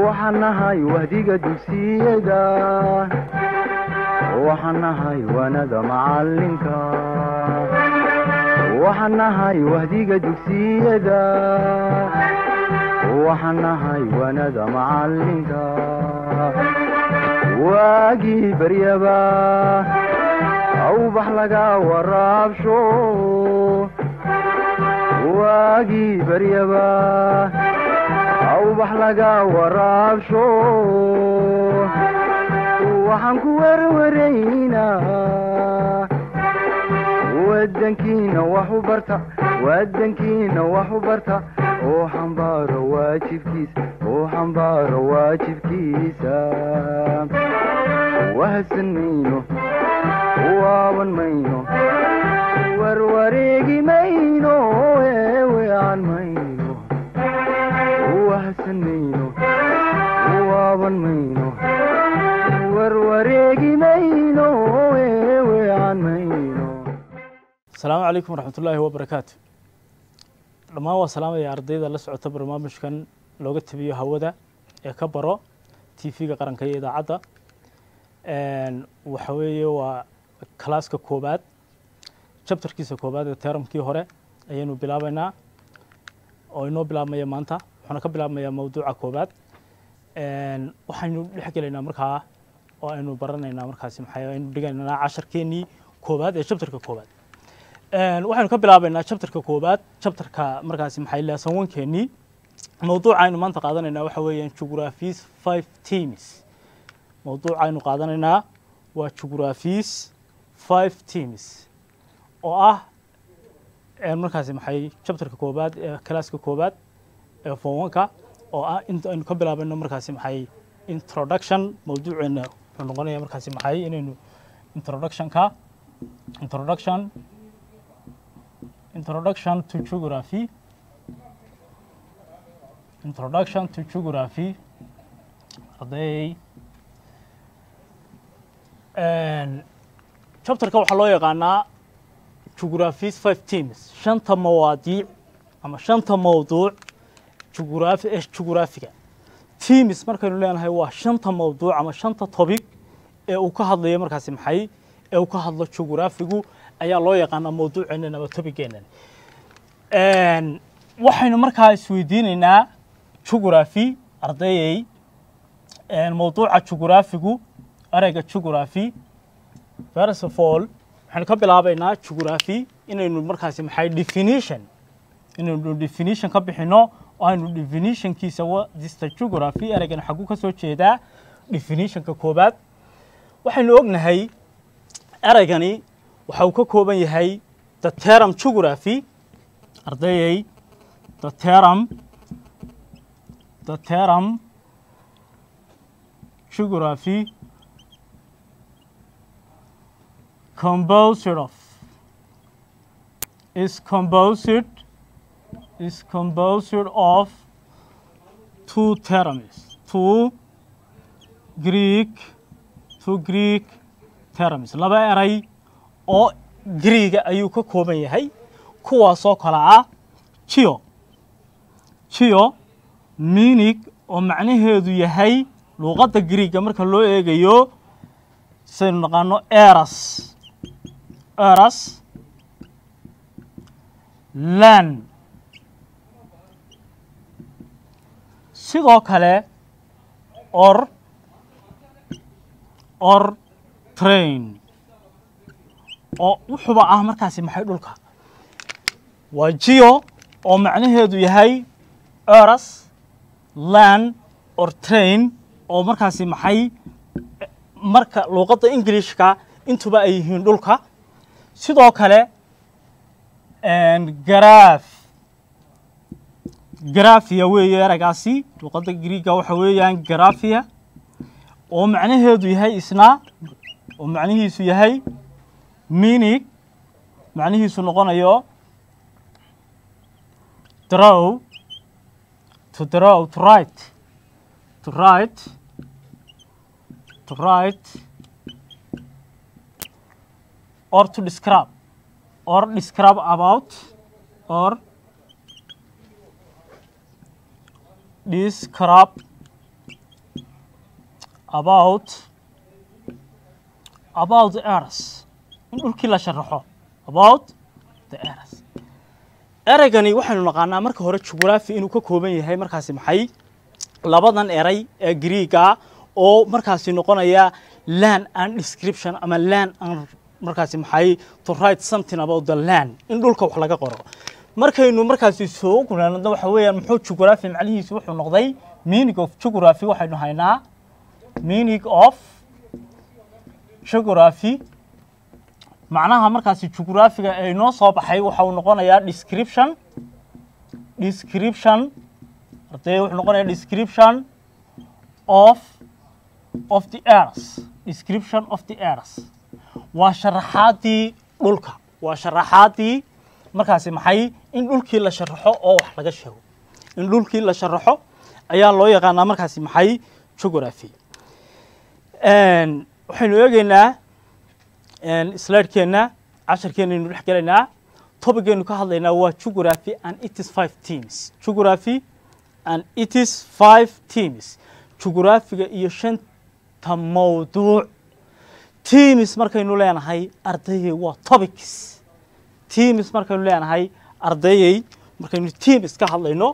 waxaan nahay wahdiga dugsiyada waxaan nahay wanada macalinka waxaan nahay wahdiga dugsiyada waxaan nahay wanada macalinka waagii baryaba awbax laga waraabsho waagii baryaba awbax laga waraabsho waxaan ku werwaraynaa wadankiina wax u barta wadankiina wax u barta oo xambaaro waajibkiisa oo xambaaro waajibkiisa wahadsan mayno waaban mayno warwareegi mayno eewean mayno wahadsan mayno waaban mayno warwareegi mayno eewean mayno asalaamu calaykum waraxmatullaahi wabarakaatu dhammaan waa salaamaya ardayda la socota barnaamijkan looga tabiyo hawada ee ka baro t v-ga qaranka iyo idaacadda waxa weeye waa kalaaska koobaad jabtarkiisa koobaad ee teramkii hore ayaynu bilaabaynaa oo inoo bilaabmaya maanta wuxuuna ka bilaabmayaa mawduuca koobaad waxaynu dhex gelaynaa markaa oo aynu baranaynaa markaasi maxay aynu dhigaynaa casharkeenii koobaad ee jabtarka koobaad waxaynu ka bilaabaynaa jabtarka koobaad jabtarka markaasi maxay lesson one-keenii mawduuca aynu maanta qaadanaynaa waxa weeyaan geographies five teams mawduuca aynu qaadanaynaa waa geographies five teams oo ah markaasi maxay jabtarka koobaad ee kalaaska koobaad ee fowanka oo ah inta aynu ka bilaabayno markaasi maxay introduction mawduuceena wuxuu noqonaya markaasi maxay inaynu introductionka introduction introduction to geography introduction to geography arday chapterka waxaa loo yaqaanaa geographies five teams shanta mawaadiic ama shanta mawduuc geography ee geographiga teams markaynu leenahay waa shanta mawduuc ama shanta topic ee uu ka hadlayo markaasi maxay ee uu ka hadlo geographigu ayaa loo yaqaanaa mawduuceenan ama tobigeenan waxaynu markaa isweydiinaynaa geography ardayey mawduuca geographigu ereyga geography first of all waxaynu ka bilaabaynaa geography inaynu markaasi maxay definition inaynu definition ka bixino oo aynu definitionkiisa dista geography ereygan xaguu ka soo jeedaa definitionka koobaad waxaynu ognahay ereygani waxa uu ka kooban yahay the term geography ardayey the term the term geography composed of is composed is composed of two terms two Greek two Greek terms laba eray oo Greega ayuu ka kooban yahay kuwaasoo kala ah geo geo meaning oo macnaheedu yahay luuqadda Greega marka loo eegayo saynu naqaano eras eras land sidoo kale or or train oo wuxuuba ah markaasi maxay dhulka waa geo oo macnaheedu yahay eras land or train oo markaasi maxay marka luuqadda ingilishka intuba ay yihiin dhulka sidoo kale garaaf garafia weeye eragaasi luuqadda griiga waxa weeyaan garafia oo macnaheedu yahay isna oo macnihiisu yahay minig macnihiisu noqonayo draw to draw to write to write to write or to describe or describe about or describe about about the earth in dhulkii la sharaxo about the earth ereygani waxaynu naqaanaa marka hore jugraphy inuu ka kooban yahay markaasi maxay labadan eray ee greega oo markaasi noqonaya land and description ama land and markaasi maxay to write something about the land in dhulka wax laga qoro markaynu markaasi soo gunaanadna waxa weeyaan muxuu jugraphy macnihiisu wuxuu noqday meaning of geography waxaynu haynaa meaning of geography macnaha markaasi jugraphiga ee inoo soo baxay waxa uu noqonayaa description description ardey wuxuu noqonayaa description of of the earth description of the earth waa sharaxaadii dhulka waa sharaxaadii markaasi maxay in dhulkii la sharaxo oo wax laga sheego in dhulkii la sharaxo ayaa loo yaqaanaa markaasi maxay geography waxaynu eegeynaa slidekeenna casharkeenaynu dhex gelaynaa tobicgeenu ka hadlaynaa waa geography and it is five teams geography and it is five teams geographiga iyo shanta mawduuc teams markaynu leenahay ardayey waa topics teams markaynu leenahay ardayey markaynu teams ka hadlayno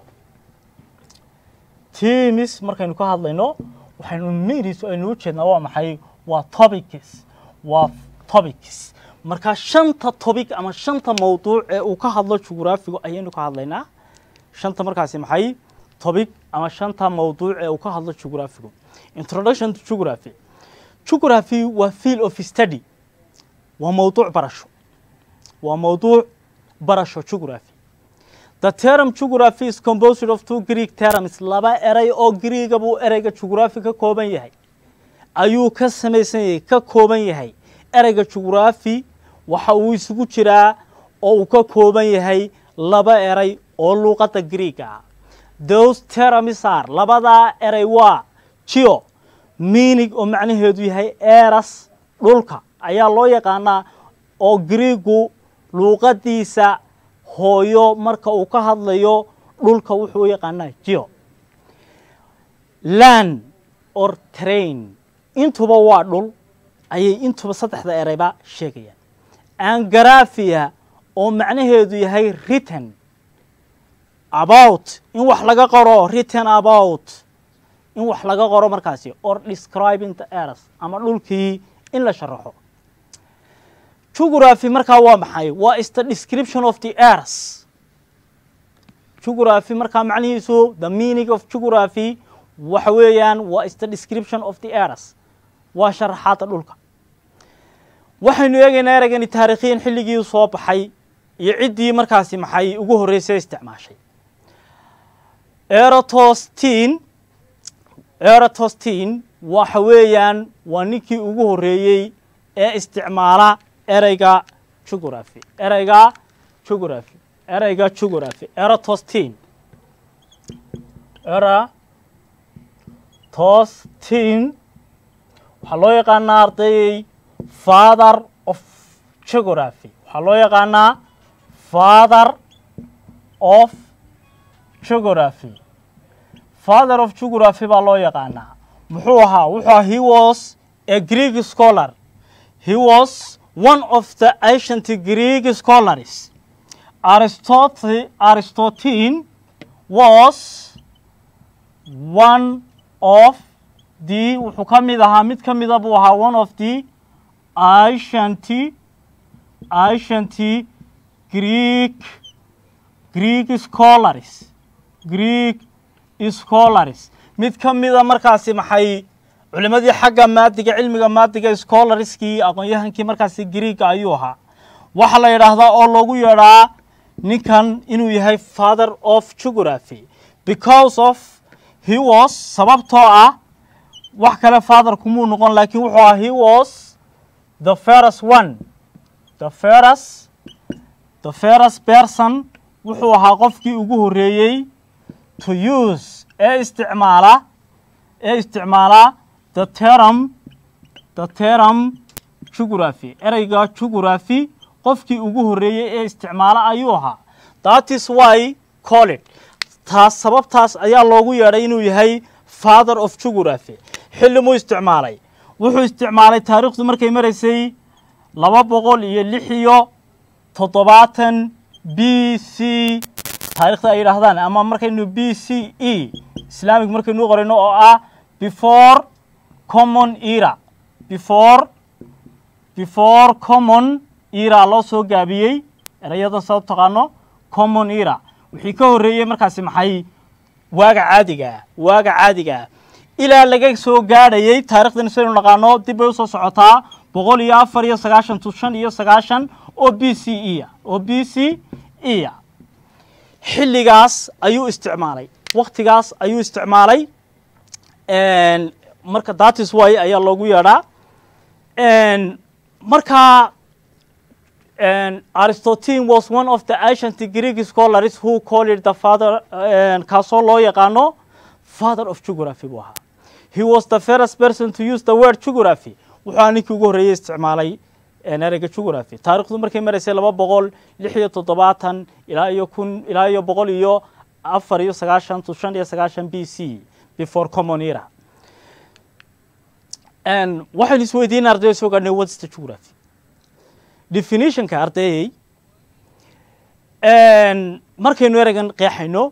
teams markaynu ka hadlayno waxaynu means aynu u jeednaa waa maxay waa topics waa topics marka shanta topic ama shanta mawduuc ee uu ka hadlo jugraphigu ayaynu ka hadlaynaa shanta markaasi maxay topic ama shanta mawduuc ee uu ka hadlo jugraphigu introduction to geography geography waa field of study waa mawduuc barasho waa mawduuc barasho geography the term geography is composed of two greek terms laba eray oo greega buu ereyga geography ka kooban yahay ayuu ka samaysan yahay ka kooban yahay ereyga geography waxa uu isugu jiraa oo uu ka kooban yahay laba eray oo luuqadda greega ah those terms are labadaa eray waa geo meaning oo macnaheedu yahay eras dhulka ayaa loo yaqaanaa oo greegu luuqadiisa hooyo marka uu ka hadlayo dhulka wuxuu u yaqaanaa geo land or train intuba waa dhul ayay intuba saddexda ereyba sheegayaan angarafia oo macnaheedu yahay written about in wax laga qoro written about in wax laga qoro markaasi or describing the earth ama dhulkii in la sharaxo geography markaa waa maxay waa is the description of the earth geography markaa macnihiisu the meaning of geography waxa weeyaan waa is the description of the earth waa sharaxaadda dhulka waxaynu eegaynaa ereygani taarikhiyan xilligii soo baxay iyo ciddii markaasi maxay ugu horreysay isticmaashay erotostin erotostin waxa weeyaan waa ninkii ugu horreeyey ee isticmaala ereyga geography ereyga geography ereyga geography erotostin erotostin waxaa loo yaqaanaa ardayey father of geography waxaa loo yaqaanaa father of geography father of geography baa loo yaqaanaa muxuu ahaa wuxuu ahaa he was a greek scholar he was one of the ancient greek scholars aristotle aristotine was one of the wuxuu ka mid ahaa mid ka mida buu ahaa one of the ancient ancient greek greek scholars greek scholars mid ka mida markaasi maxay culimadii xagga maadiga cilmiga maadiga scholarskii aqoon-yahankii markaasi greega ayuu ahaa waxaa la yidhaahdaa oo loogu yeedhaa ninkan inuu yahay father of geography because of he was sababtoo ah wax kale father kumuu noqon laakiin wuxuu ahaa he was the first one the first the first person wuxuu ahaa qofkii ugu horreeyey to use ee isticmaala ee isticmaala the term the term geography ereyga geography qofkii ugu horreeyey ee isticmaala ayuu ahaa that is why call it taas sababtaas ayaa loogu yeedhay inuu yahay father of geography xilli muu isticmaalay wuxuu isticmaalay taariikhdu markay maraysay laba boqol iyo lix iyo toddobaatan b c taarikhda ay yidhaahdaan ama markaynu b c e islamic markaynu qorayno oo ah before common era before before common era loo soo gaabiyey erayadan saa u taqaano common era wixii ka horreeyey markaasi maxay waaga caadiga ah waaga caadiga ah ilaa laga soo gaadhayey taarikhdan saynu naqaano dib bay usoo socotaa boqol iyo afar iyo sagaashan to shan iyo sagaashan oo b c e a oo b c e a xilligaas ayuu isticmaalay waktigaas ayuu isticmaalay marka datis way ayaa loogu yeedhaa marka aristotine was one of the ancient greek scholars who called the father kaasoo loo yaqaano father of geography buu ahaa he was the first person to use the word geography wuxuu ninkii ugu horreeyey isticmaalay ereyga geography taarikhdu markay maraysay laba boqol lix iyo toddobaatan ilaa iyo kun ilaa iyo boqol iyo afar iyo sagaashan to shan iyo sagaashan b c before common era waxaynu isweydiina ardayo soo gaadhnay what's the geography definitionka ardayey markaynu ereygan qeexayno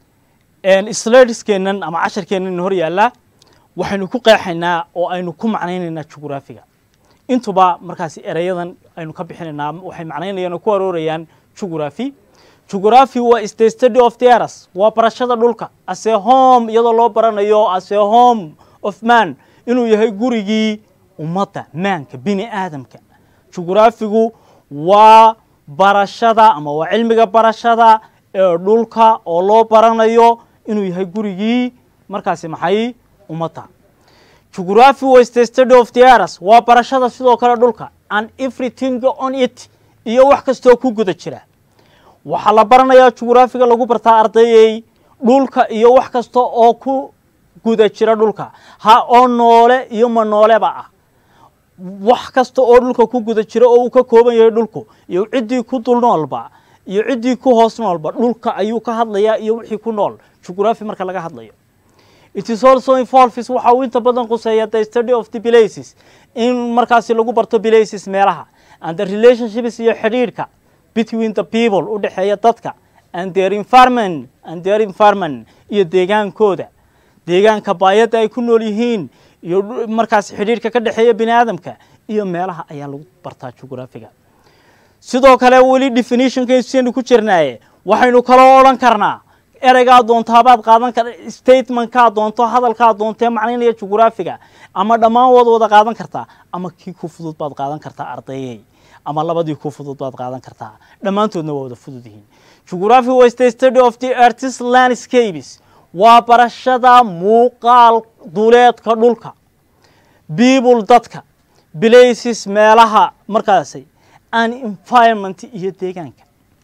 sladskeenan ama casharkeenan hor yaalla waxaynu ku qeexaynaa oo aynu ku macnaynaynaa jugraphiga intuba markaasi ereyadan aynu ka bixinaynaa waxay macnaynayaan oo ku aroorayaan jugraphy jugraphy waa is the study of the eras waa barashada dhulka ase home iyadoo loo baranayo ase home of man inuu yahay gurigii ummadda maanka bini aadamka jugraphigu waa barashada ama waa cilmiga barashada ee dhulka oo loo baranayo inuu yahay gurigii markaasi maxay ummadda geography was the study of the eras waa barashada sidoo kale dhulka and everything on it iyo wax kastoo ku guda jira waxaa la baranayaa jugraphiga lagu bartaa ardayey dhulka iyo wax kasta oo ku guda jira dhulka ha oo noole iyo ma nooleba ah wax kasta oo dhulka ku guda jira oo uu ka kooban yahay dhulku iyo ciddii ku dul noolba iyo ciddii ku hoos noolba dhulka ayuu ka hadlayaa iyo wixii ku nool jugraphy marka laga hadlayo it is also involves waxa uu inta badan quseeya the study of the places in markaasi lagu barto places meelaha and the relationships iyo xidhiidhka between the people u dhexeeya dadka and their environment and their environment iyo deegaankooda deegaanka baayadda ay ku nool yihiin iyo markaas xidhiidhka ka dhexeeya bini aadamka iyo meelaha ayaa lagu bartaa jugraphiga sidoo kale weli definitionkaynu ku jirnaaye waxaynu kaloo odhan karnaa ereygaa doontaabaad qaadan kar statementkaa doonto hadalkaa doontee macnaynaya jugraphiga ama dhammaan waad wada qaadan kartaa ama kii ku fudud baad qaadan kartaa ardayey ama labadii ku fudud baad qaadan kartaa dhammaantoodna waa wada fudud yihiin geography was the study of the artist landscapes waa barashada muuqaal duleedka dhulka people dadka places meelaha markaasi an environment iyo deegaanka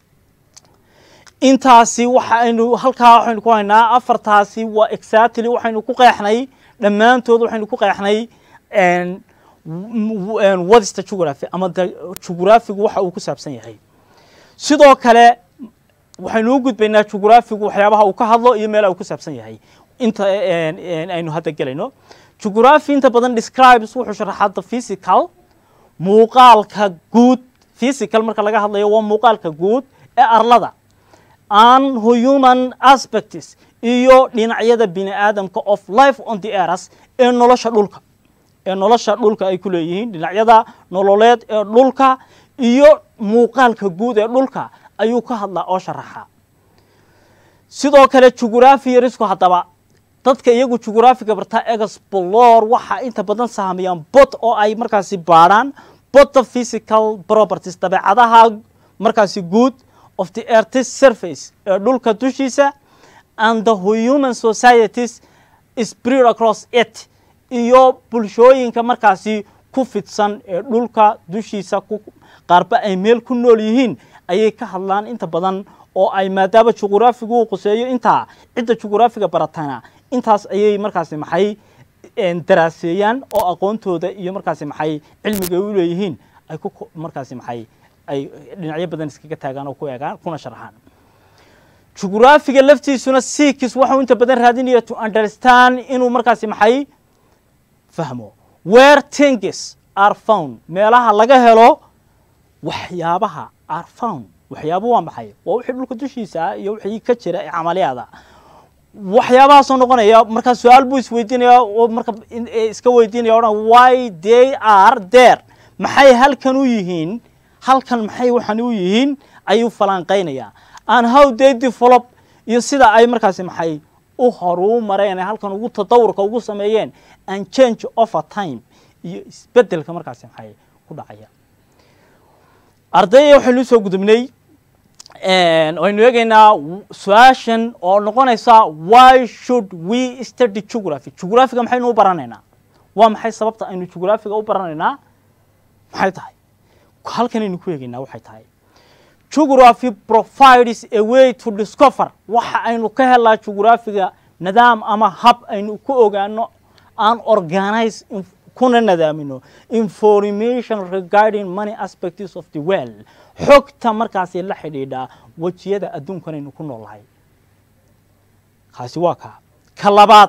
intaasi waxaynu halkaa waxaynu ku haynaa afartaasi waa exactly waxaynu ku qeexnay dhammaantood waxaynu ku qeexnay wadista geography ama geographigu waxa uu ku saabsan yahay sidoo kale waxaynu u gudbaynaa geographigu waxyaabaha uu ka hadlo iyo meelaha uu ku saabsan yahay inta aynu hadda gelayno geography inta badan describes wuxuu sharaxaa the physical muuqaalka guud physical marka laga hadlayo waa muuqaalka guud ee arlada an human aspects iyo dhinacyada bini aadamka of life on the eras ee nolosha dhulka ee nolosha dhulka ay ku leeyihiin dhinacyada nololeed ee dhulka iyo muuqaalka guud ee dhulka ayuu ka hadlaa oo sharaxaa sidoo kale jugraphiyarisku haddaba dadka iyagu jugraphiga bartaa explor waxaa inta badan saameeyaan bot oo ay markaasi baadhaan bota physical properties dabeecadaha markaasi guud of the earth's surface ee dhulka dushiisa and the human societies spread across it iyo bulshooyinka markaasi ku fidsan ee dhulka dushiisa qaarba ay meel ku nool yihiin ayay ka hadlaan inta badan oo ay maadaama jugraphigu uu quseeyo intaa cidda jugraphiga baratana intaas ayay markaasi maxay daraaseeyaan oo aqoontooda iyo markaasi maxay cilmiga u leeyihiin ay ku markaasi maxay ay dhinacyo badan iskaga taagaan oo ku eegaan kuna sharxaan jugraphiga laftiisuna sikis waxau inta badan raadinaya to understand inuu markaasi maxay fahmo where things are found meelaha laga helo waxyaabaha are found waxyaabo waa maxay waa wixii dhulka dushiisa ah iyo wixii ka jira ee camaliyaada waxyaabahaasoo noqonaya markaa su-aal buu isweydiinaya oo marka iska weydiinaya odhan why they are there maxay halkan u yihiin halkan maxay waxan u yihiin ayuu falanqaynayaa and how they develop iyo sida ay markaasi maxay u horuu mareen ee halkan ugu tadawurka ugu sameeyeen and change over time iyo isbedelka markaasi maxay ku dhacaya ardayda waxaynu usoo gudubnay waynu eegaynaa su-aashan oo noqonaysa why should we study geography geographiga maxaynu u baranaynaa waa maxay sababta aynu geographiga u baranaynaa maxay tahay halkanaynu ku eegaynaa waxay tahay geography provides a way to discover waxa aynu ka helaa geographiga nidaam ama hab aynu ku ogaano aan organize kuna nadaamino information regarding many aspects of the world xogta markaasi la xidhiidha wejiyada adduunkanaynu ku noolnahay kaasi waa kaa ka labaad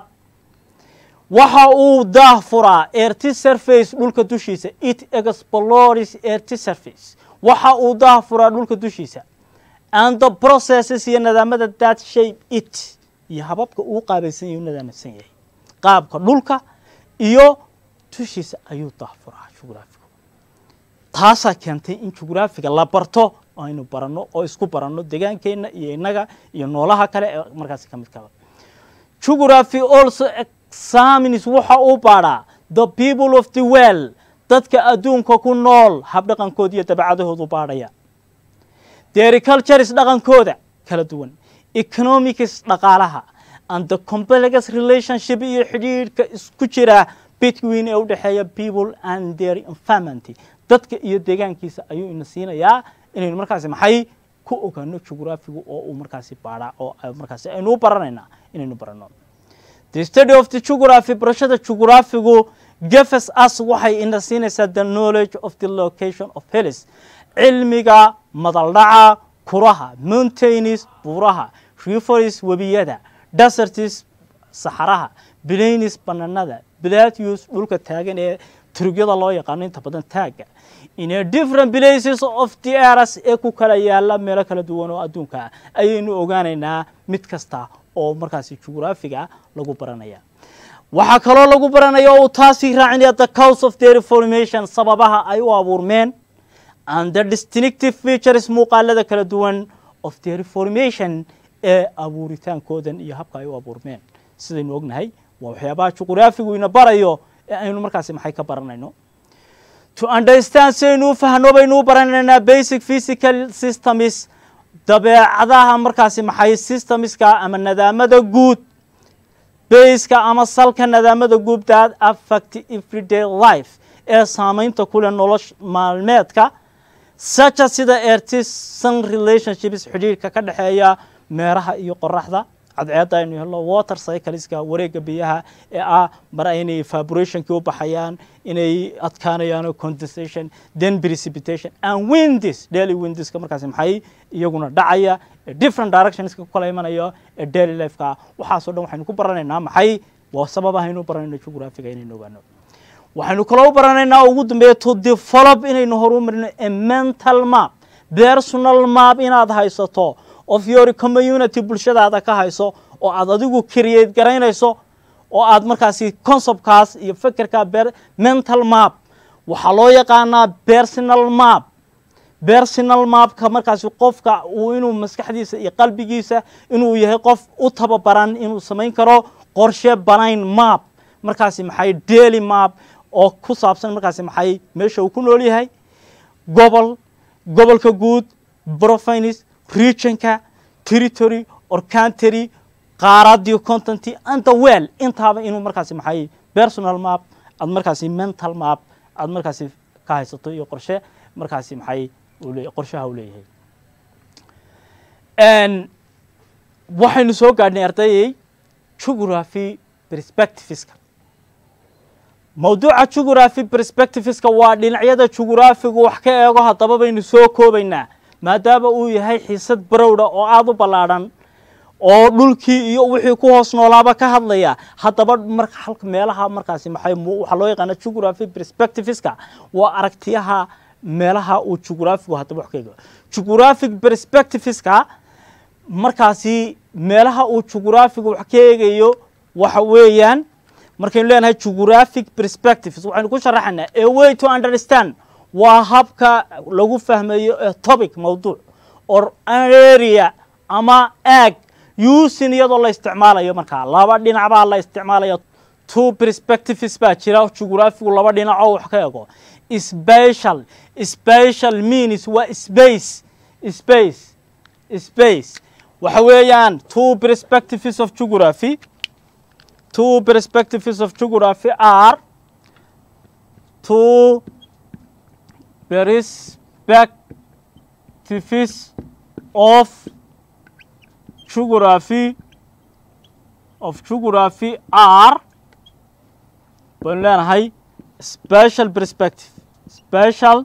waxa uu daahfuraa erty surface dhulka dushiisa it explores erty surface waxa uu daahfuraa dhulka dushiisa and the processes iyo nidaamada that shape it iyo hababka uu qaabaysan yahay u nadaamsan yahay qaabka dhulka iyo dushiisa ayuu daahfuraa jugraafigu taasaa keentay in jugraafiga la barto aynu baranno oo isku baranno degaankeenna iyo innaga iyo noolaha kale ee markaasi ka mid kaba geography also examines waxa uu baadhaa the people of the world dadka adduunka ku nool habdhaqankooda iyo dabacadahoodu baadhaya dericultures dhaqankooda kala duwan economics dhaqaalaha and the complex relationship iyo xidhiidhka isku jira between ee u dhexeeya people and their environment dadka iyo deegaankiisa ayuu ina siinayaa inaynu markaasi maxay ku ogaano geographigu oo uu markaasi baadhaa oo markaasi aynu u baranaynaa inaynu baranno the study of the geography barashada geographigu gefes us waxay ina siinaysaa the knowledge of the location of hills cilmiga madaldhaca kuraha mountains buuraha rivers webiyada deserts saxaraha plains bananada plateaus dhulka taagan ee turugyada loo yaqaano inta badan taagga in a different places of the eras ee ku kala yaala meelo kala duwan oo adduunka ah ayaynu ogaanaynaa mid kasta oo markaasi geographiga lagu baranaya waxaa kaloo lagu baranaya oo uu taasii raacinaya the cause of their formation sababaha ay u abuurmeen and the distinctive features muuqaalada kala duwan of their formation ee abuuritaankoodan iyo habka ay u abuurmeen sidaynu ognahay waa waxyaabaha juqraafigu ina barayo ee aynu markaasi maxay ka baranayno to understand saynu u fahno baynu u baranaynaa basic physical systems dabeecadaha markaasi maxay systemska ama nadaamada guud baska ama salka nadaamada guud that affect everyday life ee saamaynta kule nolosha maalmeedka saja sida ertisan relationships xidhiirka ka dhexeeya meeraha iyo qoraxda cadceedda aynu helno water cycleska wareegga biyaha ee ah mar inay evaporationkii u baxayaan inay adkaanayaan condensation then precipitation and winds daily windska markaasi maxay iyaguna dhacaya ee different directionska ku kala imanayo ee daily lifeka waxaasoo dhan waxaynu ku baranaynaa maxay waa sababahaynu baranayno geographiga inaynu ogaano waxaynu kaloo u baranaynaa ugu dambeeya to develop inaynu horumarino a mental map personal map inaad haysato of your community bulshadaada ka hayso oo aad adigu create garaynayso oo aad markaasi conceptkaas iyo fekerka mental map waxaa loo yaqaanaa personal map personal mapka markaasi qofka uu inuu maskaxdiisa iyo qalbigiisa inuu yahay qof u tababaran inuu samayn karo qorshe banayn map markaasi maxay daily map oo ku saabsan markaasi maxay meesha uu ku nool yahay gobol gobolka guud province regionka territory or country qaaradiyo content and the well intaaba inuu markaasi maxay personal map aad markaasi mental map aad markaasi ka haysato iyo qorshe markaasi maxay qorshaha uu leeyahay waxaynu soo gaadhnay ardayey geography perspectiveska mawduuca geography perspectiveska waa dhinacyada geographigu wax ka eego haddaba baynu soo koobaynaa maadaama uu yahay xiisad barowdha oo aada u ballaadhan oo dhulkii iyo wixii ku hoos noolaaba ka hadlaya haddaba marka halka meelaha markaasi maxay waxaa loo yaqaana geography perspectiveska waa aragtiyaha meelaha uu geographigu haddaba wax ka eego geographic perspectiveska markaasi meelaha uu geographigu wax ka eegayo waxa weeyaan markaynu leenahay geographic perspectives waxaynu ku sharaxaynaa a way to understand waa habka lagu fahmayo a topic mawduuc or area ama ag using iyadoo la isticmaalayo markaa laba dhinac baa la isticmaalaya two perspectives baa jira geographigu laba dhinac oo wax ka ego special special means waa space space space waxa weeyaan two perspectives of geography two perspectives of geography are two perspectives of geography of geography are baynu leenahay special perspective special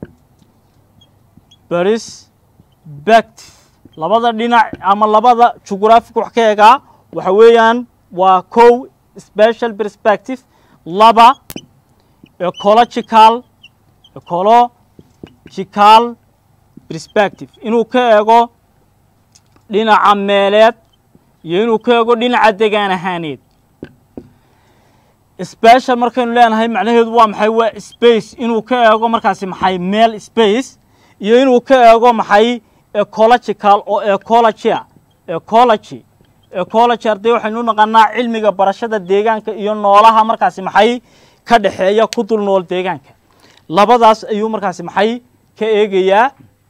perspective labada dhinac ama labada geographic wax ka eegaa waxa weeyaan waa kow special perspective laba ecological ecological perspective inuu ka eego dhinaca meeleed iyo inuu ka eego dhinaca degaan ahaaneed special markaynu leenahay macnaheedu waa maxay waa space inuu ka eego markaasi maxay meel space iyo inuu ka eego maxay ecological oo ecologya ecology ecology arday waxaynu u naqanaa cilmiga barashada deegaanka iyo noolaha markaasi maxay ka dhexeeya ku dul nool deegaanka labadaas ayuu markaasi maxay ka eegayaa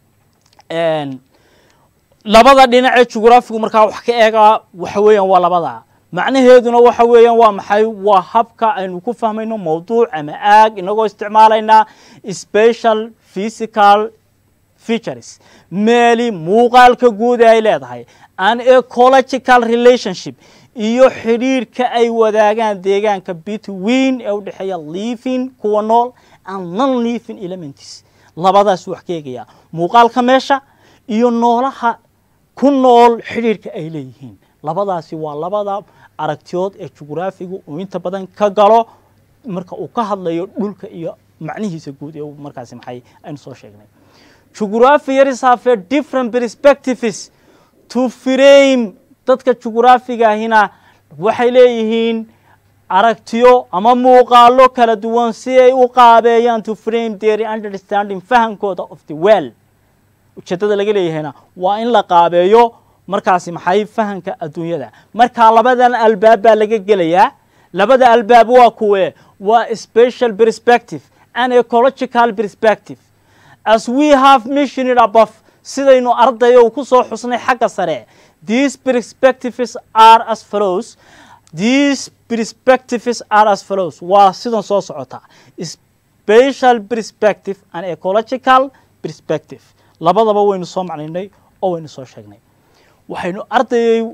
labada dhinac ee jugraafigu markaa wax ka eegaa waxa weeyaan waa labada macnaheeduna waxa weeyaan waa maxay waa habka aynu ku fahmayno mawduuc ama aag inagoo isticmaalaynaa special physical features meeli muuqaalka guud ee ay leedahay an ecological relationship iyo xidhiirhka ay wadaagaan deegaanka between ee u dhexeeya living kuwa nool and non living elements labadaas wax ka eegayaa muuqaalka meesha iyo noolaha ku nool xidhiirhka ay leeyihiin labadaasi waa labada aragtiyood ee jugraafigu uu inta badan ka galo marka uu ka hadlayo dhulka iyo macnihiisa guud ee markaasi maxay aynu soo sheegnay jugraphiers have a different perspectives to frame dadka jugraafigaahina waxay leeyihiin aragtiyo ama muuqaalo kala duwan si ay u qaabeeyaan to frame their understanding fahamkooda of the well ujeeddada laga leeyahayna waa in la qaabeeyo markaasi maxay fahamka adduunyada markaa labadan albaab baa laga gelayaa labada albaab waa kuwe waa special perspective and ecological perspective as we have mentioned above sidaynu ardayo ku soo xusnay xagga sare these perspectives are as follows these perspectives are as follows waa sidan soo socota special perspective and ecological perspective labadaba waynu soo macnaynay oo waynu soo sheegnay waxaynu ardayay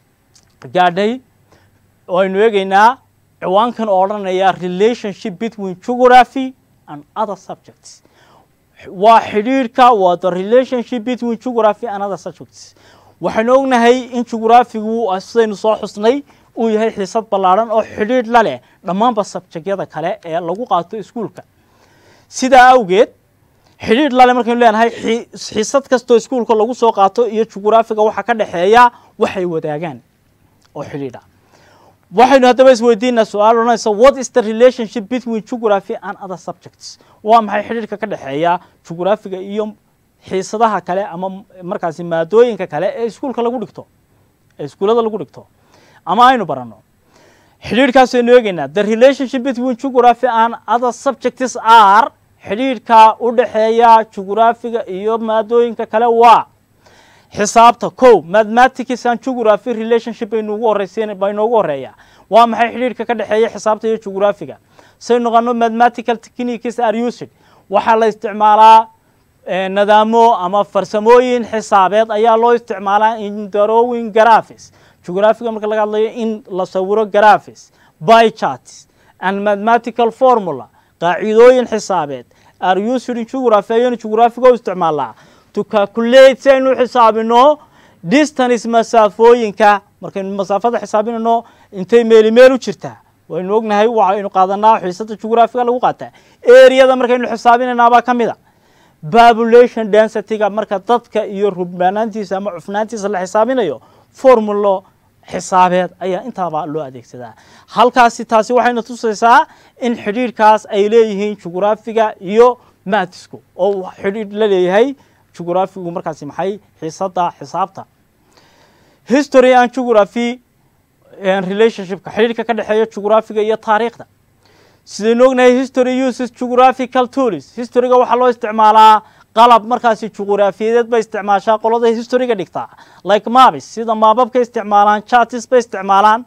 gaadhay oo aynu eegaynaa ciwaankan oo odhanaya relationship between geography and other subjects waa xidhiirhka waa the relationship between geography and other subjects waxaynu ognahay in geographigu sidaynu soo xusnay uu yahay xiisad ballaadhan oo xidhiidh la leh dhammaanba sabjegyada kale ee lagu qaato iskuulka sidaa awgeed xidhiidh lale markaynu leenahay xiisad kastoo iskuulka lagu soo qaato iyo jugraafiga waxaa ka dhexeeya waxay wadaagaan oo xidhiidha waxaynu haddaba isweydiinaa su-aal odhanaysa what is the relationship between geography and other subjects waa maxay xidhiidhka ka dhexeeya jugraafiga iyo xiisadaha kale ama markaasi maadooyinka kale ee iskuulka lagu dhigto ee iskuullada lagu dhigto ama aynu baranno xidhiidhkaasaynu eegaynaa the relationship between geography and other subjects are xidhiidhka u dhexeeya jugraafiga iyo maadooyinka kale waa xisaabta ko mathematics and geography relationship baynuugu horeysen baa inoogu horeeya waa maxay xidhiidhka ka dhexeeya xisaabta iyo jugraafiga say noqono mathematical techniques are used waxaa la isticmaalaa nadaamo ama farsamooyin xisaabeed ayaa loo isticmaalaa in drawing graphics jugraafiga marka laga hadlayo in la sawiro graphics by charts and mathematical formula qaacidooyin xisaabeed are used in geography ayaynu jugraafiga u isticmaalnaa to calculate si aynu u xisaabino distance masaafooyinka markaynu masaafada xisaabinayno intay meeli meel u jirtaa waynu ognahay waxaynu qaadanaa xiisada jugraafiga lagu qaataa eriyada markaynu xisaabinaynaabaa ka mid a population densityga marka dadka iyo rubnaanaantiisa ama cufnaantiisa la xisaabinayo formulo xisaabeed ayaa intaaba loo adeegsadaa halkaasi taasi waxayna tusaysaa in xidhiidhkaas ay leeyihiin jugraafiga iyo maatisku oo xidhiidh la leeyahay jugraafigu markaasi maxay xiisada xisaabta history and geography relationshipka xidhiidhka ka dhexeeya jugraafiga iyo taariikhda sidaynu ognahay history uses geographical tools historyga waxaa loo isticmaalaa qalab markaasi jugraafiyadeed bay isticmaashaa qolada historyga dhigtaa like mabis sida maababka isticmaalaan chartis bay isticmaalaan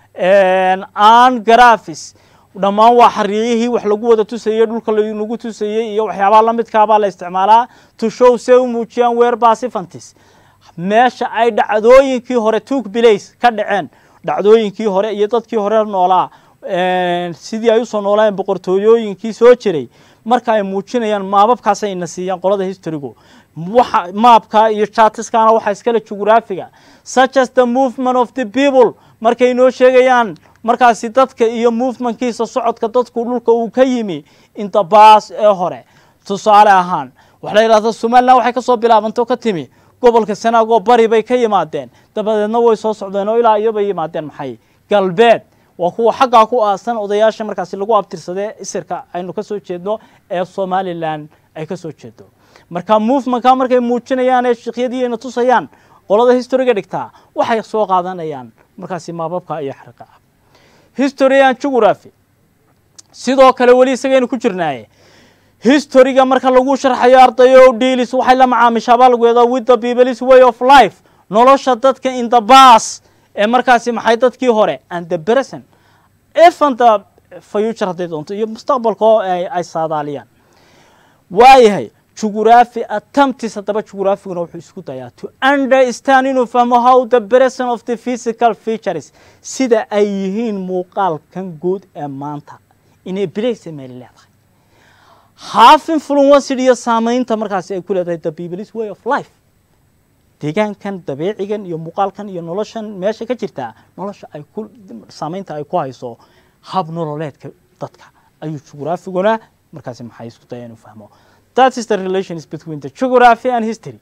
an grafis dhammaan waa xariiyihii wax lagu wada tusayey dhulka lagu tusayey iyo waxyaabaha lamidkaabaa la isticmaalaa to show se u muujiyaan weer basifantis meesha ay dhacdooyinkii hore took place ka dhaceen dhacdooyinkii hore iyo dadkii hore noolaa sidii ay usoo noolayeen boqortooyooyinkii soo jiray marka ay muujinayaan maababkaasay ina siiyaan qolada historygu waxa maabka iyo chartiskana waxaa iskale jugraafiga such as the movement of the people markay noo sheegayaan markaasi dadka iyo movementkiisa socodka dadku dhulka uu ka yimi inta baas ee hore tusaale ahaan waxa la yidhahda somalilan waxay kasoo bilaabantay oo ka timi gobolka sanaagoo bari bay ka yimaadeen dabadeedna way soo socdeen oo ilaa iyo bay yimaadeen maxay galbeed waa kuwa xaggaa ku aasan odayaasha markaasi lagu abtirsadee isirka aynu ka soo jeedno ee somalilan ay ka soo jeedo marka movementka markay muujinayaan ee shikyadiina tusayaan qolada historyga dhigtaa waxay soo qaadanayaan markaasi maababka iyo xariqa ah history and geography sidoo kale weli isagaynu ku jirnaaye historyga marka lagu sharxayo ardayo dealis waxay la macaamishaabaa lagu yeedaa with the people's way of life nolosha dadka in the bas ee markaasi maxay dadkii hore and the present even the future hadday doonto iyo mustaqbalka oo ay saadaaliyaan waayahay jugraphy attemptis haddaba jugraphiguna wuxuu isku dayaa to understand inuu fahmo how the present of the physical features sida ay yihiin muuqaalkan guud ee maanta inay bilaysa meeli leedahay half influenced iyo saamaynta markaasi ay ku leedahay the people's way of life deegaankan dabeecigan iyo muuqaalkan iyo noloshan meesha ka jirtaa nolosha ay ku saamaynta ay ku hayso hab nololeedka dadka ayuu jugraphiguna markaasi maxay isku daya inuu fahmo that is the relations between the geography and history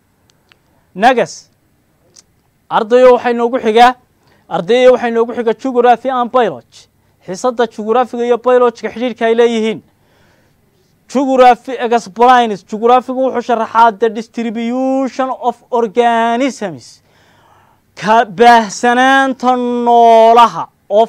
nagas ardayo waxay noogu xigaa ardayo waxay noogu xiga geography and biology xisada jugraphiga iyo biologyga xidhiirka ay leeyihiin geography explains geographigu wuxuu sharaxaa the distribution of organisms ka baahsanaanta noolaha of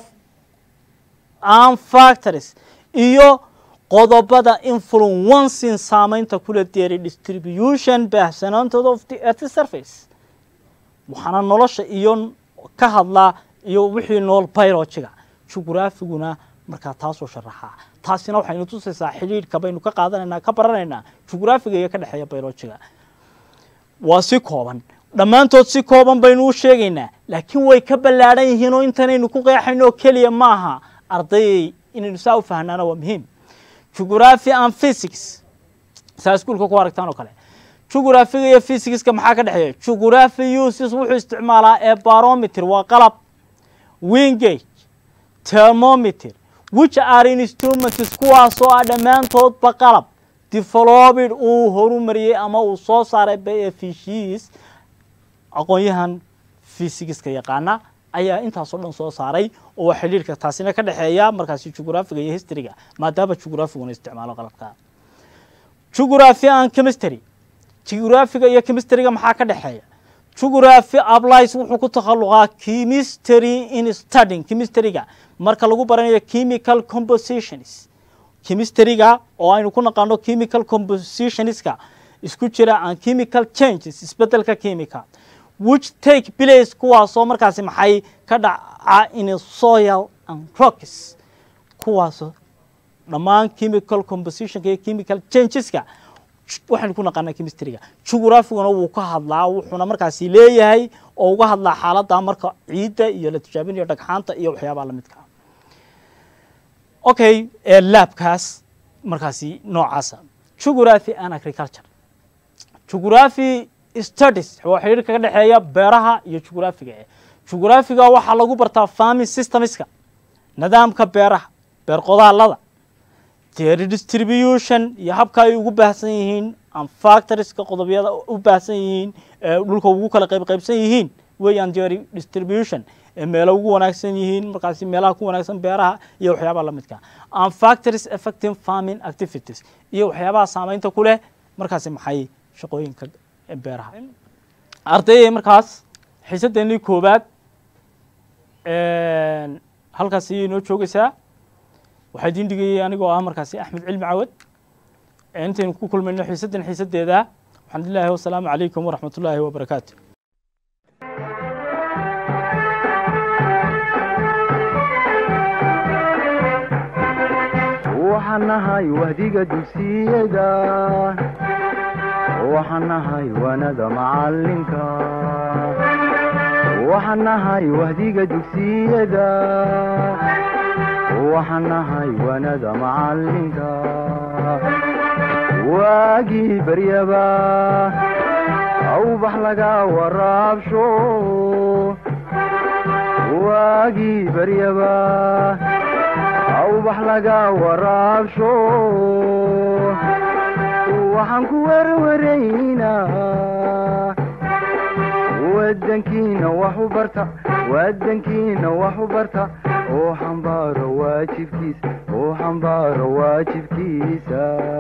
and factories iyo qodobada influencing saamaynta kula deeray distribution baahsanaantooda of the earth surface waxaana nolosha iyo ka hadlaa iyo wixii nool biologyga jugraphiguna markaa taasoo sharaxaa taasina waxaynu tusaysaa xidhiidhka baynu ka qaadanaynaa ka baranaynaa jugraphiga iyo ka dhexeeya biologyga waa si kooban dhammaantood si kooban baynu u sheegaynaa laakiin way ka ballaadhan yihiin oo intanaynu ku qeexayno oo keliya maaha ardayay inaynu saa u fahnaana waa muhiim geography and physics saa iskuulka ku aragtaan oo kale geographiga iyo physicska maxaa ka dhexeeya geography uses wuxuu isticmaalaa ee barometer waa qalab wingage thermometer which are instruments kuwaasoo ah dhammaantoodba qalab developed uu horumariyey ama uu soo saaray bfishis aqoon-yahan physicska yaqaana ayaa intaasoo dhan soo saaray oo waa xidhiirka taasina ka dhexeeya markaasi geographiga iyo historyga maadaama geographiguna isticmaalo qalabka geography and chemistry geographiga iyo chemistryga maxaa ka dhexeeya geography applies wuxuu ku takhaluqaa chemistry in studying chemistryga marka lagu baranayo chemical compositions chemistryga oo aynu ku naqaano chemical compositionska isku jira and chemical changes isbedelka chemical which take place kuwaasoo markaasi maxay ka dhaca in soil and rocks kuwaasoo dhammaan chemical compositionka iyo chemical changeska waxaynu ku naqaanaa chemistryga geographiguna wuu ka hadlaa wuxuuna markaasi leeyahay oo uga hadlaa xaaladda marka ciidda iyo la tijaabinayo dhagxaanta iyo waxyaabaha lamidka ah okay laabkaas markaasi noocaasa geography and agriculture geography studies waa xiriir kaga dhexeeya beeraha iyo jugraafiga jugraafiga waxaa lagu bartaa farming systemska nidaamka beeraha beer qodaalada their distribution iyo habka ay ugu baahsan yihiin and factorieska qodobyada u baahsan yihiin ee dhulka ugu kala qayb qaybsan yihiin weeyaan their distribution ee meelo ugu wanaagsan yihiin markaasi meelaha ku wanaagsan beeraha iyo waxyaabaha la midka and factories affecting farming activities iyo waxyaabaha saameynta ku leh markaasi maxay shaqooyinka beeraha ardayay markaas xiisadeennii koowaad halkaas ayay inoo joogaysaa waxaa idiin dhigayay anigoo ah markaasi axmed cilmi cawad intaynu ku kulmayno xiisaddan xiisaddeeda waxaan ilaahi wasalaamu calaykum waraxmat ullaahi wabarakaatu waxaan nahay wahdiga dugsiyada waxaan nahay wanada macalinka waxaan nahay wahdiga dugsiyada waxaan nahay wanada macalinka waagii baryaba awbax laga waraabsho waagii baryaba awbax laga waraabsho waxaan ku werwaraynaa wadankiina wax u barta wadankiina wax u barta oo xambaaro waajibkiisa oo xambaaro waajibkiisa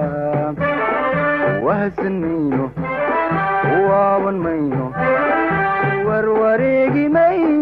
wahadsan mayno waaban mayno warwareegi mayno